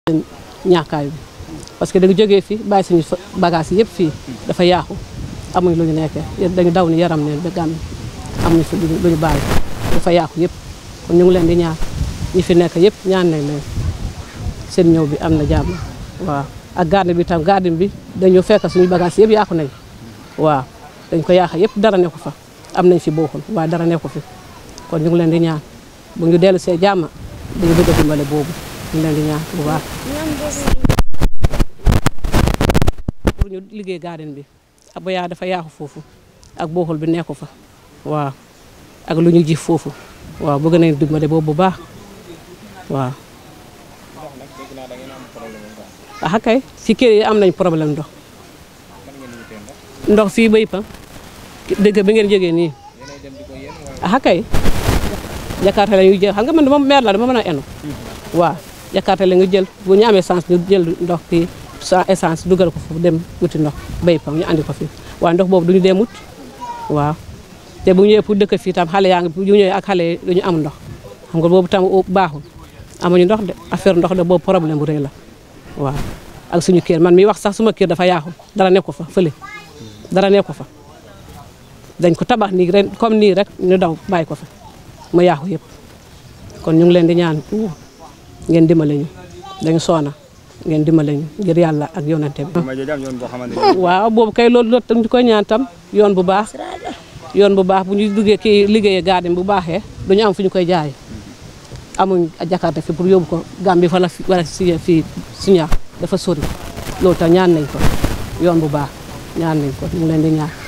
leen ñàkkaay bi parce que dañu jógee fii bàyyi suñu bagage yëpp fii dafa yaaxu amuñ lu ñu nekkee dañu daw ni yaram neen ba gàmm amuñu fi lu ñu bàyyi dafa yaaxu yëpp kon ñu ngi leen di ñaan ñi fi nekk yëpp ñaan nañ leen seen ñëw bi am na jàmm waaw ak garde bi tam garde bi dañu fekk suñu bagage yëpp yaaxu nañ waaw dañ ko yaaxa yëpp dara nekku fa am nañ fi bokkul waaye dara nekku fi kon ñu ngi leen di ñaan bu ñu dellu see jàmm dañu bëgg a dimbale boobu ñu ngi leen di ñaan bu baax pour ñu liggéey garden bi ak ba yaa dafa yaaxu foofu ak bokkul bi nekku fa waaw ak lu ñu ji foofu waaw bëgg nañ dimbale boobu bu baax waaw ah kay ci kër yi am nañ problème ndox ndox fii bay pam dëgg bi ngeen jógee nii ah kay jakarta la ñuy jël xam nga man dama meer la dama mën a enu waaw jakarta la ñu jël bu ñu amee essence ñu jël ndox kii sa essence dugal ko foofu dem wuti ndox bay pam ñu andi ko fi waaye ndox boobu duñu dem wut waaw te bu ñëwee pour dëkk fii tam xale yaa ngi bu ñëwee ak xale yi duñu am ndox xam nga boobu tam baaxul amuñu ndox de affaire ndox de boobu problème bu rëy la waaw ak suñu kër man mi wax sax suma kër dafa yaaxu dara nekku fa fële dara nekku fa dañ ko tabax nii ren comme nii rek ñu daw bàyyi ko fa mu yaaxu yëpp kon ñu ngi leen di ñaan ngeen dimbale ñu dañu soona ngeen dimbale ñu ngir yàlla ak yonante bi waaw boobu kay loolu loolu tam di koy ñaan tam yoon bu baax yoon bu baax bu ñu duggee kii liggéeyee garden bu baaxee duñu am fu ñu koy jaay amuñ jakarta fi pour yóbbu ko Gambie fa la wala si fii suñu dafa sori loolu tam ñaan nañ ko yoon bu baax ñaan nañ ko ñu ngi leen di ñaan